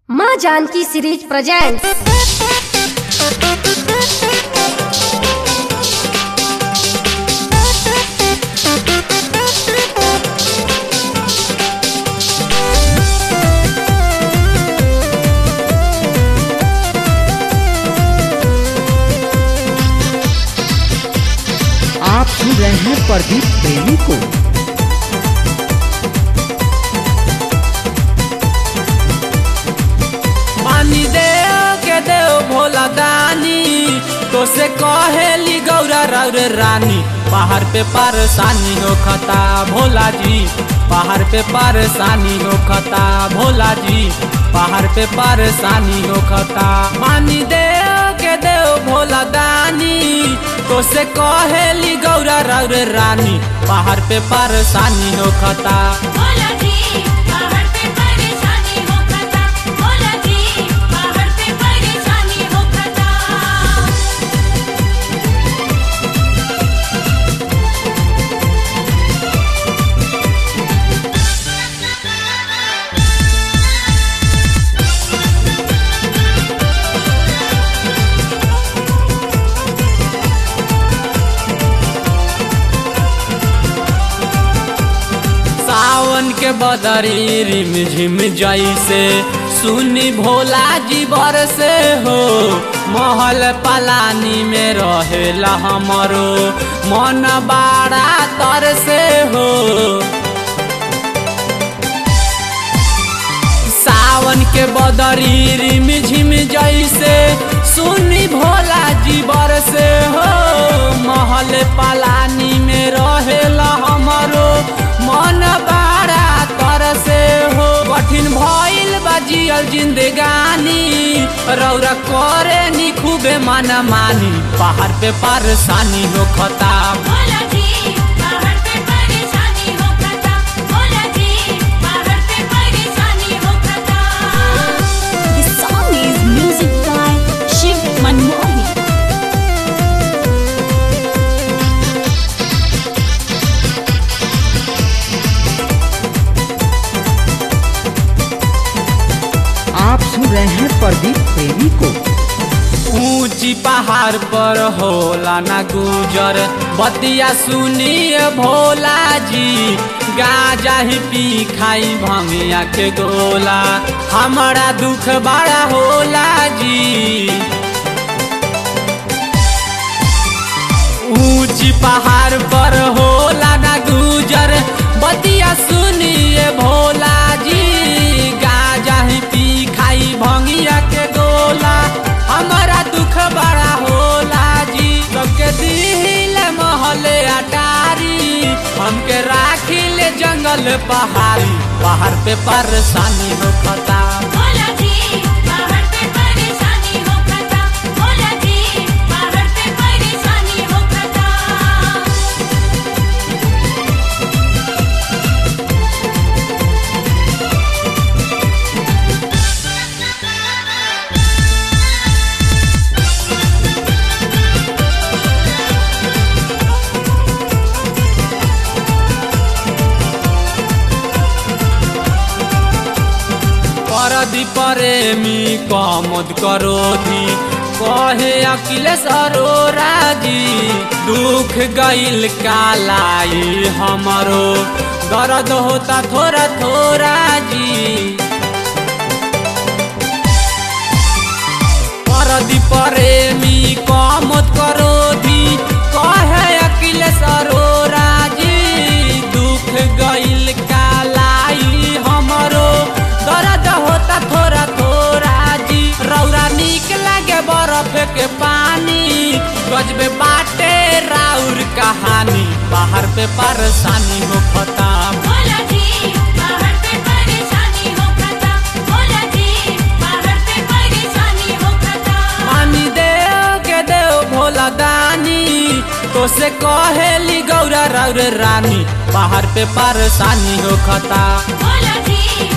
माँ Janaki series presents आप सुन रहे हैं प्रदीप प्रेमी को पानी दे के देव भोला दानी तो से कहेली गौरा रौर रानी पहाड़ पे परेशानी हो खता भोला जी पहाड़ पे परेशानी हो खता भोला जी पहाड़ पे परेशानी हो खता पानी दे के देव भोला दानी तो से कहेली गौरा रौर रानी पहाड़ पे परेशानी हो खता भोला जी पहाड़ पे परेशानी हो खता भोला जी पहाड़ पे परेशानी हो खता सावन के बदरी रिम झिम जैसे सुनी भोला जी बरसे हो महल पलानी में रहेला हमरो मन बाड़ा तर से हो सावन के बदरी रिम झिम जैसे सुनी भोला जी बरसे हो महल पलानी में रहेला हमरो मन बाड़ा तरसे हो कठिन भइल बा जियल जिंदगानी रौरा करे नी खूबे मन मानी पहाड़ पे परेशानी हो खता भोला जी पहाड़ पे परेशानी हो खता भोला जी पहाड़ पे परेशानी हो खता This song is music by Shiv Manmohan. आप सुन रहे हैं प्रदीप प्रेमी को ऊंची पहाड़ पर होला ना गुजर बतिया सुनिए भोला जी गाजा ही पी खाई भंगिया के गोला हमारा दुख बड़ा होला जी ऊंची पहाड़ पर होला ना गुजर बतिया सुनिए भोला जी गाजा ही पी खाई भंगिया के गोला हमारा दुख बड़ा होला जी सबके दिल महले अटारी हमके राखिले जंगल पहाड़ी पहाड़ पे परेशानी हो खता भोला जी पहाड़ पे परेशानी हो खता भोला जी पहाड़ पे परेशानी हो खता परदी प्रेमी कमद करोधी कहे अखिलेश अरोरा जी दुख गईल कालाई हमरो दर्द होता थोड़ा थोड़ा जी परदी प्रेमी कमत करोधी कहे अखिलेश अरोरा जी दुख गईल कालाई हमरो दर्द होता थोड़ा थोड़ा जी रौरा निक लागे बर्फ के पानी गजबे बाटे राउर कहानी बाहर पे परेशानी हो खता भोला जी पहाड़ पे परेशानी हो खता भोला जी पहाड़ पे परेशानी हो खता पानी दे के देव भोला दानी तो से कहेली गौरा रौर रानी पहाड़ पे परेशानी हो खता भोला जी